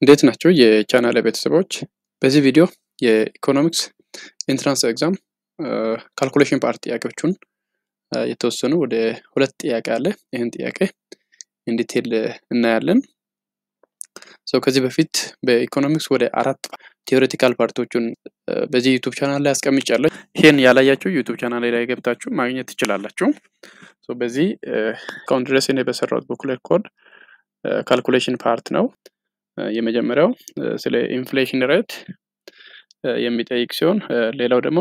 እንዴት ናቸው የቻናል ቤተሰቦች? በዚህ ቪዲዮ የኢኮኖሚክስ ኢንትራንስ ኤግዛም ካልኩሌሽን ፓርት ጥያቄዎቹን የተወሰኑ ወደ ሁለት ጥያቄ አለ። ይህን ጥያቄ ኢንዲቴል እናያለን። ሰው ከዚህ በፊት በኢኮኖሚክስ ወደ አራት ቴዎሬቲካል ፓርቶቹን በዚህ ዩቱብ ቻናል ላይ አስቀምጫለሁ። ይህን ያላያችሁ ዩቱብ ቻናል ላይ ገብታችሁ ማግኘት ትችላላችሁ። በዚህ እስካሁን ድረስ እኔ በሰራሁት ቡክሌት ኮድ ካልኩሌሽን ፓርት ነው። የመጀመሪያው ስለ ኢንፍሌሽን ሬት የሚጠይቅ ሲሆን ሌላው ደግሞ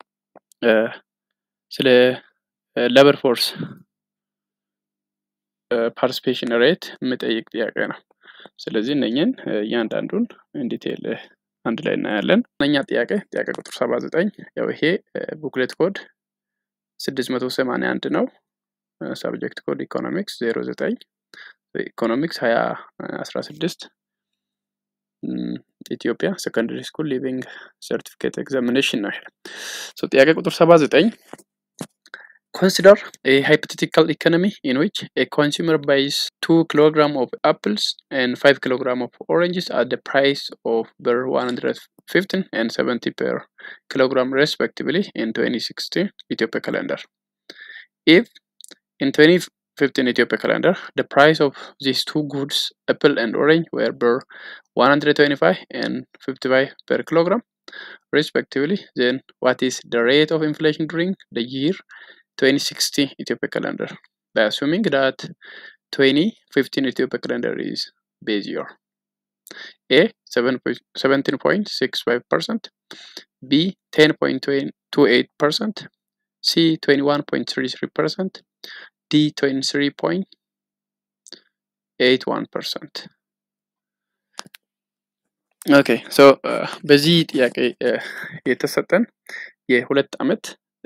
ስለ ሌበር ፎርስ ፓርቲሲፔሽን ሬት የሚጠይቅ ጥያቄ ነው። ስለዚህ እነኝን እያንዳንዱን ኢንዲቴል አንድ ላይ እናያለን። እነኛ ጥያቄ ጥያቄ ቁጥር ሰባ ዘጠኝ ያው ይሄ ቡክሌት ኮድ ስድስት መቶ ሰማንያ አንድ ነው። ሳብጀክት ኮድ ኢኮኖሚክስ ዜሮ ዘጠኝ ኢኮኖሚክስ ሀያ አስራ ስድስት ኢትዮጵያ ሰከንደሪ ስኩል ሊቪንግ ሰርቲፊኬት ኤግዛሚኔሽን ነው። ይሄ ጥያቄ ቁጥር ሰባ ዘጠኝ Consider a hypothetical economy in which a consumer buys 2 kilogram of apples and 5 kilogram of oranges at the price of per 115 and 70 per kilogram respectively in 2016 Ethiopia calendar. If in 2015 Ethiopia calendar the price of these two goods, apple and orange, were per 125 and 55 per kilogram respectively, then what is the rate of inflation during the year 2060 Ethiopia calendar by assuming that 2015 Ethiopia calendar is base year. A 17.65%, B 10.28%, C 21.33%, D 23.81%. ኦኬ ሶ በዚህ ጥያቄ የተሰጠን የሁለት ዓመት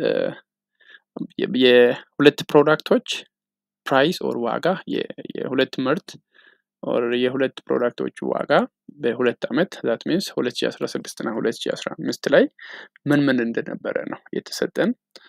የሁለት ፕሮዳክቶች ፕራይስ ኦር ዋጋ የሁለት ምርት ኦር የሁለት ፕሮዳክቶቹ ዋጋ በሁለት ዓመት ዛት ሚንስ 2016 እና 2015 ላይ ምን ምን እንደነበረ ነው የተሰጠን።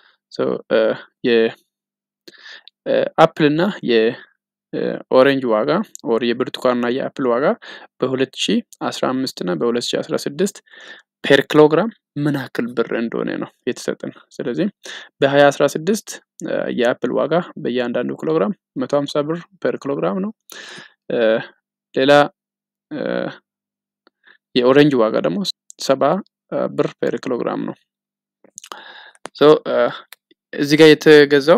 የአፕል እና የኦሬንጅ ዋጋ ኦር የብርቱካን እና የአፕል ዋጋ በ2015 እና በ2016 ፔር ኪሎግራም ምን ያክል ብር እንደሆነ ነው የተሰጠን። ስለዚህ በ2016 የአፕል ዋጋ በእያንዳንዱ ኪሎግራም 150 ብር ፐር ኪሎግራም ነው። ሌላ የኦሬንጅ ዋጋ ደግሞ ሰባ ብር ፐር ኪሎግራም ነው። እዚህ ጋር የተገዛው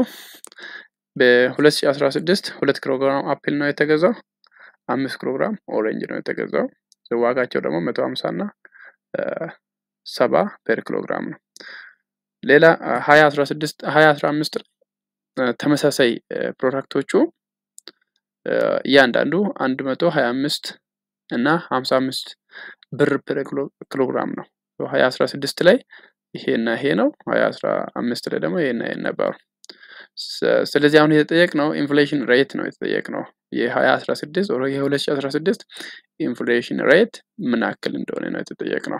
በ2016 ሁለት ኪሎግራም አፕል ነው የተገዛው። አምስት ኪሎግራም ኦሬንጅ ነው የተገዛው። ዋጋቸው ደግሞ 150 እና ሰባ ፐር ኪሎግራም ነው። ሌላ 2016 2015 ተመሳሳይ ፕሮዳክቶቹ እያንዳንዱ 125 እና 55 ብር ፐር ኪሎግራም ነው። 2016 ላይ ይሄና ይሄ ነው። 2015 ላይ ደግሞ ይሄና ይሄ ነበሩ። ስለዚህ አሁን የተጠየቅነው ኢንፍሌሽን ሬት ነው የተጠየቅነው የ2016 ኦር የ2016 ኢንፍሌሽን ሬት ምን ያክል እንደሆነ ነው የተጠየቅነው።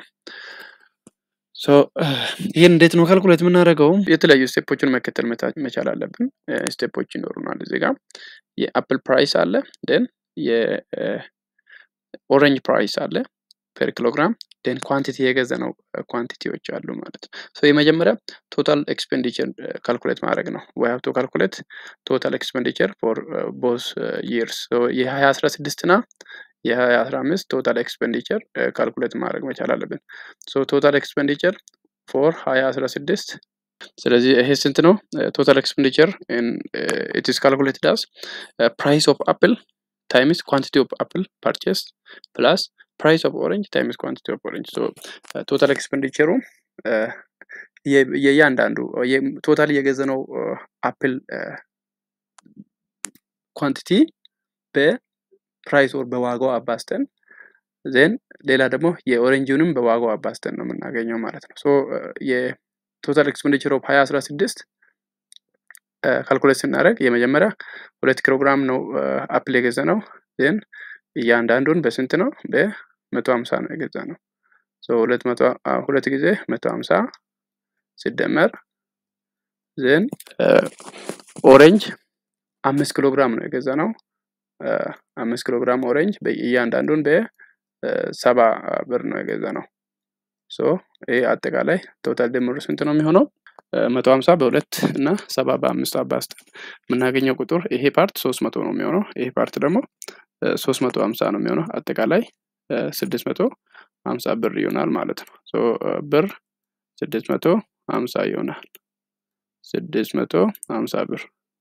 ይህን እንዴት ነው ካልኩሌት የምናደርገው? የተለያዩ ስቴፖችን መከተል መቻል አለብን። ስቴፖች ይኖሩናል። እዚህ ጋር የአፕል ፕራይስ አለ፣ ደን የኦሬንጅ ፕራይስ አለ ፐር ኪሎግራም፣ ደን ኳንቲቲ የገዛ ነው ኳንቲቲዎች አሉ ማለት ነው። የመጀመሪያ ቶታል ኤክስፔንዲቸር ካልኩሌት ማድረግ ነው። ወይ ሀብ ቱ ካልኩሌት ቶታል ኤክስፔንዲቸር ፎር ቦዝ ይርስ የ2016 እና የ2015 ቶታል ኤክስፔንዲቸር ካልኩሌት ማድረግ መቻል አለብን። ቶታል ኤክስፔንዲቸር ፎር 2016 ስለዚህ ይሄ ስንት ነው? ቶታል ኤክስፔንዲቸር ኢትስ ካልኩሌትድ አስ ፕራይስ ኦፍ አፕል ታይምስ ኳንቲቲ ኦፍ አፕል ፐርቼስ ፕላስ ፕራይስ ኦፍ ኦሬንጅ ታይምስ ኳንቲቲ ኦፍ ኦሬንጅ። ቶታል ኤክስፔንዲቸሩ የእያንዳንዱ ቶታል የገዘነው አፕል ኳንቲቲ በፕራይስ ኦር በዋጋው አባስተን ዜን ሌላ ደግሞ የኦሬንጅንም በዋጋው አባስተን ነው የምናገኘው ማለት ነው። የቶታል ኤክስፔንዲቸር ኦፍ 2016 ካልኩሌት ስናደርግ የመጀመሪያ ሁለት ኪሎግራም ነው አፕል የገዛ ነው ዜን እያንዳንዱን በስንት ነው? በመቶ ሀምሳ ነው የገዛ ነው። ሁለት ጊዜ መቶ ሀምሳ ሲደመር ዜን ኦሬንጅ አምስት ኪሎ ግራም ነው የገዛ ነው። አምስት ኪሎ ግራም ኦሬንጅ እያንዳንዱን ሰባ ብር ነው የገዛ ነው። ሶ ይህ አጠቃላይ ቶታል ድምሩ ስንት ነው የሚሆነው? መቶ ሀምሳ በሁለት እና ሰባ በአምስት አባዝተን የምናገኘው ቁጥር ይሄ ፓርት ሶስት መቶ ነው የሚሆነው። ይሄ ፓርት ደግሞ ሶስት መቶ ሀምሳ ነው የሚሆነው። አጠቃላይ ስድስት መቶ ሀምሳ ብር ይሆናል ማለት ነው። ሶ ብር ስድስት መቶ ሀምሳ ይሆናል። ስድስት መቶ ሀምሳ ብር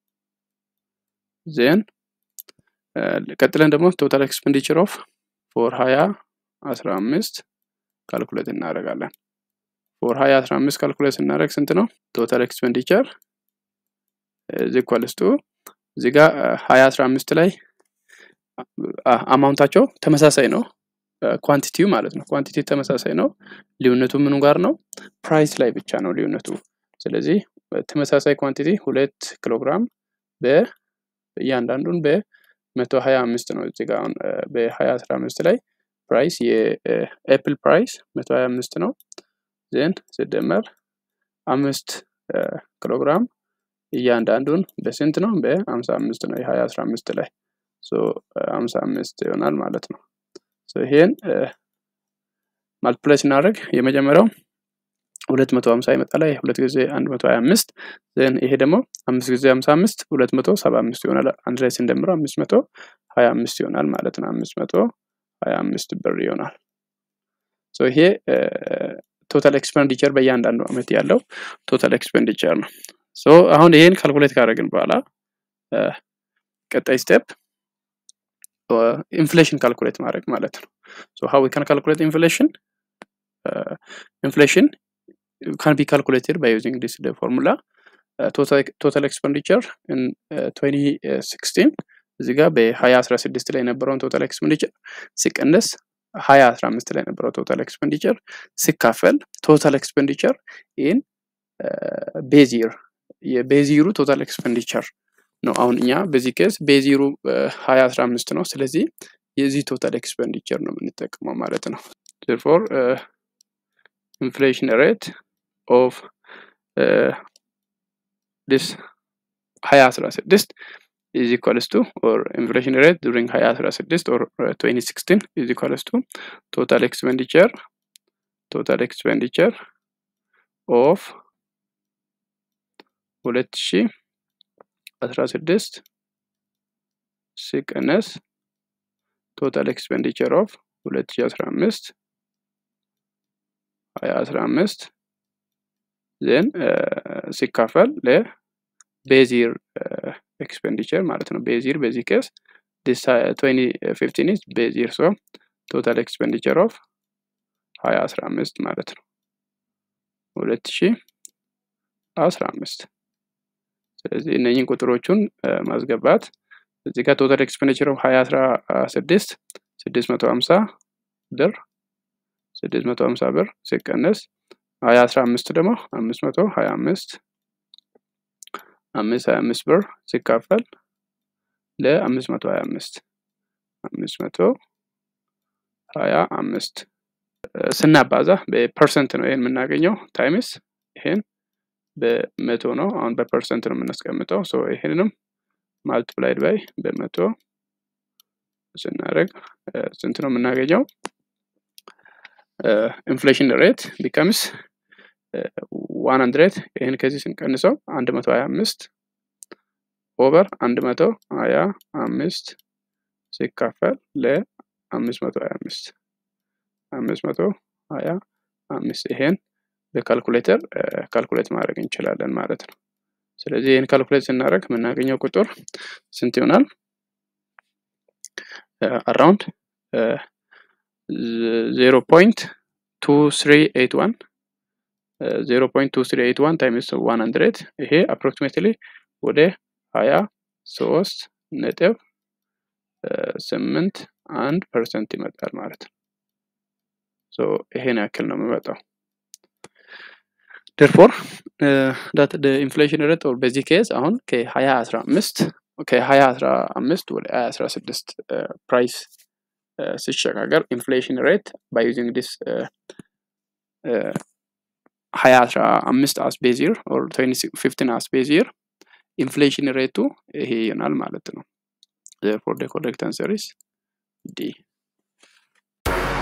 ዜን ቀጥለን ደግሞ ቶታል ኤክስፔንዲቸር ኦፍ ፎር ሀያ አስራ አምስት ካልኩሌት እናደርጋለን። ፎር ሀያ አስራ አምስት ካልኩሌት ስናደርግ ስንት ነው? ቶታል ኤክስፔንዲቸር ዚኳልስቱ እዚህ ጋር ሀያ አስራ አምስት ላይ አማውንታቸው ተመሳሳይ ነው። ኳንቲቲው ማለት ነው። ኳንቲቲ ተመሳሳይ ነው። ልዩነቱ ምኑ ጋር ነው? ፕራይስ ላይ ብቻ ነው ልዩነቱ። ስለዚህ ተመሳሳይ ኳንቲቲ ሁለት ኪሎግራም በእያንዳንዱን በመቶ ሀያ አምስት ነው። እዚህ ጋር አሁን በሀያ አስራ አምስት ላይ ፕራይስ የኤፕል ፕራይስ መቶ ሀያ አምስት ነው። ዜን ሲደመር አምስት ኪሎግራም እያንዳንዱን በስንት ነው? በሀምሳ አምስት ነው። የሀያ አስራ አምስት ላይ ሀምሳ አምስት ይሆናል ማለት ነው። ይሄን ማልቲፕላይ ስናደርግ የመጀመሪያው ሁለት መቶ ሀምሳ ይመጣል። ሁለት ጊዜ አንድ መቶ ሀያ አምስት ዜን ይሄ ደግሞ አምስት ጊዜ ሀምሳ አምስት ሁለት መቶ ሰባ አምስት ይሆናል። አንድ ላይ ስንደምረው አምስት መቶ ሀያ አምስት ይሆናል ማለት ነው። አምስት መቶ ሀያ አምስት ብር ይሆናል። ይሄ ቶታል ኤክስፔንዲቸር በእያንዳንዱ አመት ያለው ቶታል ኤክስፔንዲቸር ነው። አሁን ይሄን ካልኩሌት ካደረግን በኋላ ቀጣይ ስቴፕ ኢንፍሌሽን ካልኩሌት ማድረግ ማለት ነው። ሶ ሃው ዊ ካን ካልኩሌት ኢንፍሌሽን ኢንፍሌሽን ካን ቢ ካልኩሌትድ ባይ ዩዚንግ ዲስ ፎርሙላ ቶታል ኤክስፔንዲቸር ኢን 2016 እዚህ ጋር በ2016 ላይ የነበረውን ቶታል ኤክስፔንዲቸር ሲቀነስ 2015 ላይ የነበረው ቶታል ኤክስፔንዲቸር ሲካፈል ቶታል ኤክስፔንዲቸር ኢን ቤዚር የቤዚሩ ቶታል ኤክስፔንዲቸር ነው። አሁን እኛ በዚህ ኬስ ቤዚሩ ሀያ አስራ አምስት ነው። ስለዚህ የዚህ ቶታል ኤክስፔንዲቸር ነው የምንጠቀመው ማለት ነው። ፎር ኢንፍሌሽን ሬት ኦፍ ዲስ ሀያ አስራ ስድስት is equals to or inflation rate during ሀያ አስራ ስድስት or 2016 is equals to total expenditure total expenditure of ሁለት ሺህ አስራ ስድስት ሲቀነስ ቶታል ኤክስፔንዲቸር ኦፍ ሁለት ሺህ አስራ አምስት ሀያ አስራ አምስት ዜን ሲካፈል ለቤዚር ኤክስፔንዲቸር ማለት ነው። ቤዚር በዚህ ኬስ ትዌንቲ ፊፍቲን ኢዝ ቤዚር ሶ ቶታል ኤክስፔንዲቸር ኦፍ ሀያ አስራ አምስት ማለት ነው ሁለት ሺህ አስራ አምስት ስለዚህ እነኝን ቁጥሮቹን ማስገባት እዚህ ጋር ቶታል ኤክስፔንዲቸር ኦፍ ሀያ አስራ ስድስት ስድስት መቶ ሀምሳ ብር ስድስት መቶ ሀምሳ ብር ሲቀነስ ሀያ አስራ አምስት ደግሞ አምስት መቶ ሀያ አምስት አምስት ሀያ አምስት ብር ሲካፈል ለአምስት መቶ ሀያ አምስት አምስት መቶ ሀያ አምስት ስናባዛ በፐርሰንት ነው ይህን የምናገኘው ታይምስ ይሄን በመቶ ነው። አሁን በፐርሰንት ነው የምናስቀምጠው። ሶ ይሄንንም ማልቲፕላይድ ባይ በመቶ ስናደርግ ስንት ነው የምናገኘው? ኢንፍሌሽን ሬት ቢከምስ ዋን ሀንድሬድ ይህን ከዚህ ስንቀንሰው አንድ መቶ ሀያ አምስት ኦቨር አንድ መቶ ሀያ አምስት ሲካፈል ለአምስት መቶ ሀያ አምስት አምስት መቶ ሀያ አምስት ይሄን በካልኩሌተር ካልኩሌት ማድረግ እንችላለን ማለት ነው። ስለዚህ ይህን ካልኩሌት ስናደርግ የምናገኘው ቁጥር ስንት ይሆናል? አራውንድ ዜሮ ፖይንት ቱ ስሪ ኤይት ዋን ዜሮ ፖይንት ቱ ስሪ ኤይት ዋን ታይምስ ዋን ሀንድሬድ ይሄ አፕሮክሲሜትሊ ወደ ሀያ ሶስት ነጥብ ስምንት አንድ ፐርሰንት ይመጣል ማለት ነው። ይሄን ያክል ነው የሚመጣው። ደርፎር ዳት ኢንፍሌሽን ሬት ኦር በዚህ ኬዝ አሁን ከሀያ አስራ አምስት ከሀያ አስራ አምስት ወደ ሀያ አስራ ስድስት ፕራይስ ሲሸጋገር ኢንፍሌሽን ሬት ባይ ዩዚንግ ዲስ ሀያ አስራ አምስት አስ ቤዚር ኦር ፊፍቲን አስ ቤዚር ኢንፍሌሽን ሬቱ ይሄ ይሆናል ማለት ነው። ፎር ደ ኮሬክት አንሰር ኢዝ ዲ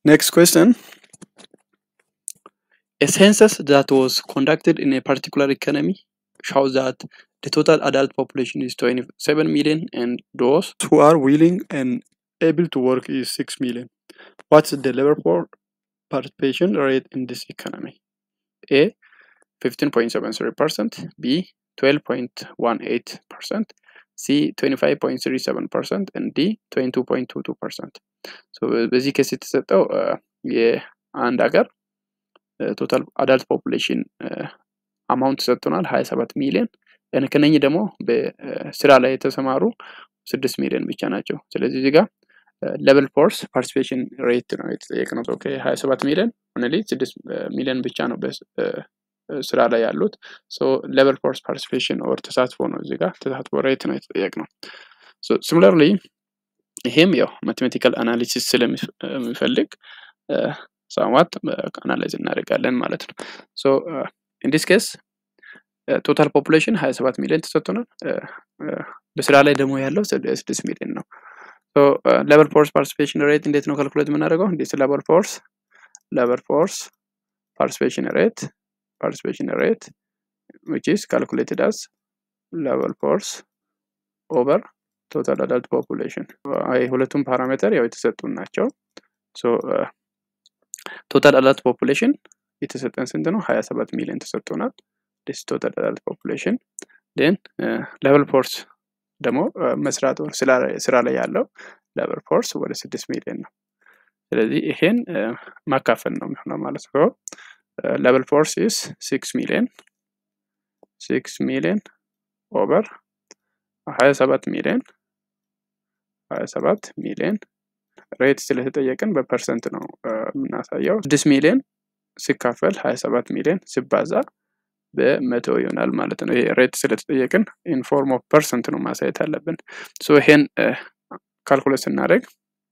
Next question. A census that was conducted in a particular economy shows that the total adult population is 27 million and those who are willing and able to work is 6 million. What's the labor force participation rate in this economy? A 15.73%, B 12.18%, C 25.37% and D 22.22%. So በዚህ ኬስ የተሰጠው የአንድ ሀገር ቶታል አዳልት ፖፑሌሽን አማውንት ሰጥቶናል 27 ሚሊዮን ከነኚህ ደግሞ በስራ ላይ የተሰማሩ ስድስት ሚሊዮን ብቻ ናቸው። ስለዚህ እዚህ ጋር ሌቨል ፎርስ ፓርቲሲፔሽን ሬት ነው የተጠየቅነው። ከ27 ሚሊዮን ኦንሊ ስድስት ሚሊዮን ብቻ ነው ስራ ላይ ያሉት። ሌቨል ፎርስ ፓርቲሲፔሽን ኦር ተሳትፎ ነው እዚህ ጋር ተሳትፎ ሬት ነው የተጠየቅነው። ሲሚላርሊ ይሄም ያው ማቴማቲካል አናሊሲስ ስለሚፈልግ ሳማት አናላይዝ እናደርጋለን ማለት ነው። ሶ ኢንዲስ ኬስ ቶታል ፖፑሌሽን 27 ሚሊዮን ተሰጥቶናል። በስራ ላይ ደግሞ ያለው 6 ሚሊዮን ነው። ሌቨል ፎርስ ፓርቲሲፔሽን ሬት እንዴት ነው ካልኩሌት የምናደርገው? እንዴት ሌቨል ፎርስ ሌቨል ፎርስ ፓርቲሲፔሽን ሬት ፓርቲሲፔሽን ሬት which is calculated as level force over total adult population ሁለቱም ፓራሜትር ያው የተሰጡን ናቸው። ቶታል አዳልት ፖፑሌሽን የተሰጠን ስንት ነው? 27 ሚሊዮን ተሰጥቶናል። ዲስ ቶታል አዳልት ፖፑሌሽን ን ሌቨል ፎርስ ደግሞ መስራት ስራ ላይ ያለው ሌቨል ፎርስ ወደ 6 ሚሊዮን ነው። ስለዚህ ይሄን ማካፈል ነው የሚሆነው ማለት ነው። ሌቨል ፎርስ ኢስ 6 ሚሊዮን 6 ሚሊዮን ኦቨር 27 ሚሊዮን 27 ሚሊዮን ሬት ስለተጠየቅን በፐርሰንት ነው የምናሳየው። 6 ሚሊዮን ሲካፈል 27 ሚሊዮን ሲባዛ በመቶ ይሆናል ማለት ነው። ይሄ ሬት ስለተጠየቅን ኢንፎርም ኦፍ ፐርሰንት ነው ማሳየት አለብን። ሶ ይሄን ካልኩሌት ስናደርግ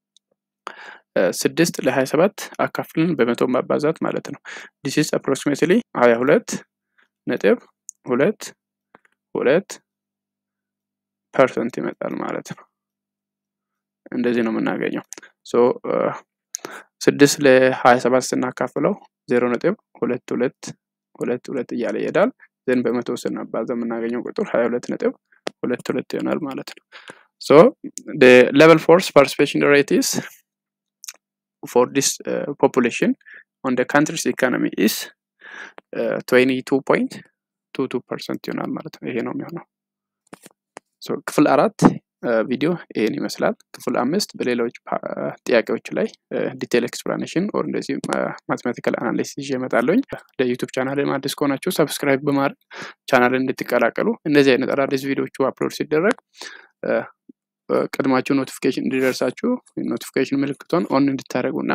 ስድስት ለሀያ ሰባት አካፍልን በመቶ ማባዛት ማለት ነው። ዲስ አፕሮክሲሜትሊ ሀያ ሁለት ነጥብ ሁለት ሁለት ፐርሰንት ይመጣል ማለት ነው። እንደዚህ ነው የምናገኘው። ሶ ስድስት ለሀያ ሰባት ስናካፍለው ዜሮ ነጥብ ሁለት ሁለት ሁለት ሁለት እያለ ይሄዳል። ዘን በመቶ ስናባዛ የምናገኘው ቁጥር ሀያ ሁለት ነጥብ ሁለት ሁለት ይሆናል ማለት ነው። ሶ ሌቨል ፎርስ ፓርቲሲፔሽን ሬት ኢስ for this uh, population on the country's economy is uh, 22.22 ፐርሰንት ይሆናል ማለት ነው። ይሄ ነው የሚሆነው። ክፍል አራት ቪዲዮ ይሄን ይመስላል። ክፍል አምስት በሌሎች ጥያቄዎች ላይ ዲቴል ኤክስፕላኔሽን ኦር እንደዚህ ማቴማቲካል አናሊሲስ ይዤ እመጣለሁኝ። ለዩቱብ ቻናል አዲስ ከሆናችሁ ሰብስክራይብ በማድረግ ቻናል እንድትቀላቀሉ እንደዚህ አይነት አዳዲስ ቪዲዮቹ አፕሎድ ሲደረግ ቀድማችሁ ኖቲፊኬሽን እንዲደርሳችሁ ኖቲፊኬሽን ምልክቷን ኦን እንድታደርጉ እና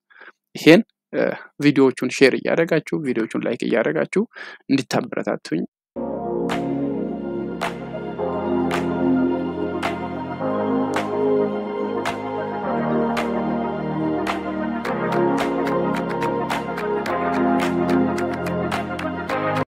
ይሄን ቪዲዮዎቹን ሼር እያደረጋችሁ ቪዲዮዎቹን ላይክ እያደረጋችሁ እንድታበረታቱኝ